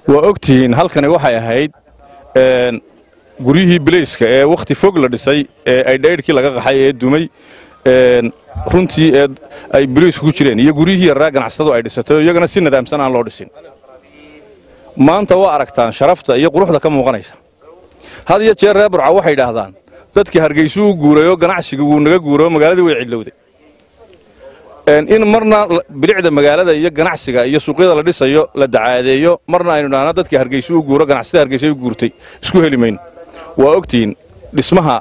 waa ogtihiin halkani waxay ahayd guryihii bilayska ee wakhti fog la dhisay ee aydhaydhkii laga qaxay ee dumay runtii ee ay bilaysku ku jireen iyo guryihii yarraa ganacsatadu ay dhisatay oo iyagana si nadaamsan aan loo dhisin maanta waa aragtaan sharafta iyo quruxda ka muuqanaysa had iyo jeer reer burca waxay idhaahdaan dadkii hargaysuu u guurayoo ganacsigii wuu naga guurayoo magaaladii way cidlowday in marna bilicda magaalada iyo ganacsiga iyo suuqyada la dhisayo la dacaadeeyo marna aynu idhaahno dadkii hargaysuu u guuro ganacsatada hargaysa u guurtay isku heli mayno waa ogtihiin dhismaha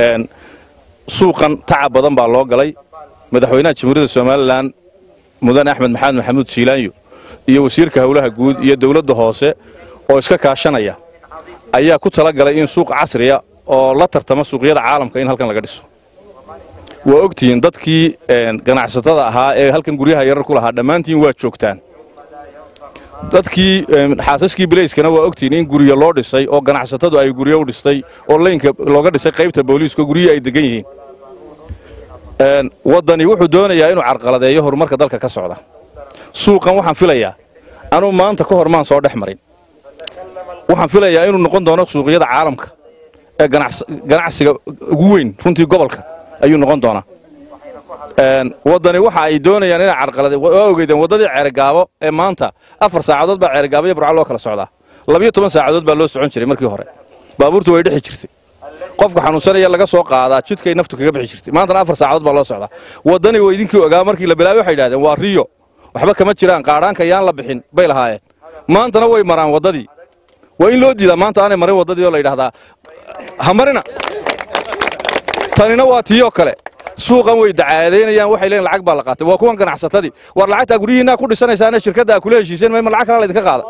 suuqan tacab badan baa loo galay madaxweynaha jamhuuriyadda somalilan mudane axmed maxamed maxamuud siilaanyo iyo wasiirka howlaha guud iyo dawladda hoose oo iska kaashanaya ayaa ku tala galay in suuq casriya oo la tartama suuqyada caalamka in halkan laga dhiso waa ogtihiin dadkii ganacsatada ahaa ee halkan guryaha yarar ku lahaa dhammaantiin waa joogtaan dadkii xaasaskii bilayskana waa ogtihiin in guryo loo dhisay oo ganacsatadu ay guryo u dhistay oo laynka looga dhisay qaybta booliiska guryihii ay degan yihiin waddani wuxuu doonayaa inuu carqaladeeyo horumarka dalka ka socda suuqan waxaan filayaa anuu maanta ka hor maan soo dhex marin waxaan filayaa inuu noqon doono suuqyada caalamka ee ganacsiga ugu weyn runtii gobolka ayuu noqon doonaa waddani waxa ay doonayaan inay carqalade waa ogeydeen waddadii ceergaabo ee maanta afar saacadood baa ceergaabo iyo burca loo kala socdaa labiyo toban saacadood baa loo socon jiray markii hore baabuurtu way dhexi jirtay qofka xanuunsanaya laga soo qaadaa jidkay naftu kaga bixi jirtay maantana afar saacadood baa loo socdaa waddani waa idinkii ogaa markii la bilaabay waxay idhahdeen waa riyo waxba kama jiraan qaadhaanka yaan la bixin bay lahaayeen maantana way maraan waddadii waa in loo diidaa maanta aanay marin waddadii oo la yidhahdaa ha marina tanina waa tiiyoo kale suuqan way dacaadaynayaan waxay leeyiin lacag baa la qaatay waa kuwan ganacsatadii war lacagtaa guryihiinaa ku dhisanaysaane shirkadda aa kula heshiiseen mayma lacag kalaa laydinka qaada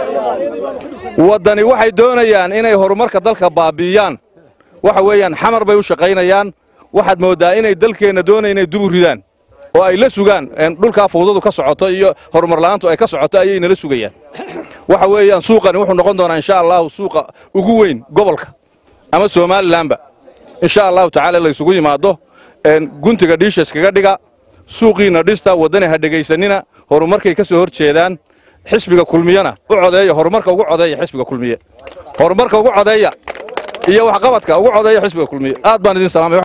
waddani waxay doonayaan inay horumarka dalka baabi'iyaan waxa weeyaan xamar bay u shaqaynayaan waxaad mooddaa inay dalkeenna doonaya inay dubu ridaan oo ay la sugaan dhulkaa fawdadu ka socoto iyo horumar la'aantu ay ka socoto ayay nala sugayaan waxa weeyaan suuqani wuxuu noqon doonaa insha allahu suuqa ugu weyn gobolka ama somalilanba insha allahu tacaala laysugu yimaado guntiga dhiisha iskaga dhiga suuqiinna dhista waddani ha dhegaysanina horumarkay ka soo hor jeedaan xisbiga kulmiyana u codeeya horumarka ugu codeeya xisbiga kulmiye horumarka ugu codeeya iyo waxqabadka ugu codeeya xisbiga kulmiye aad baan idin salaamay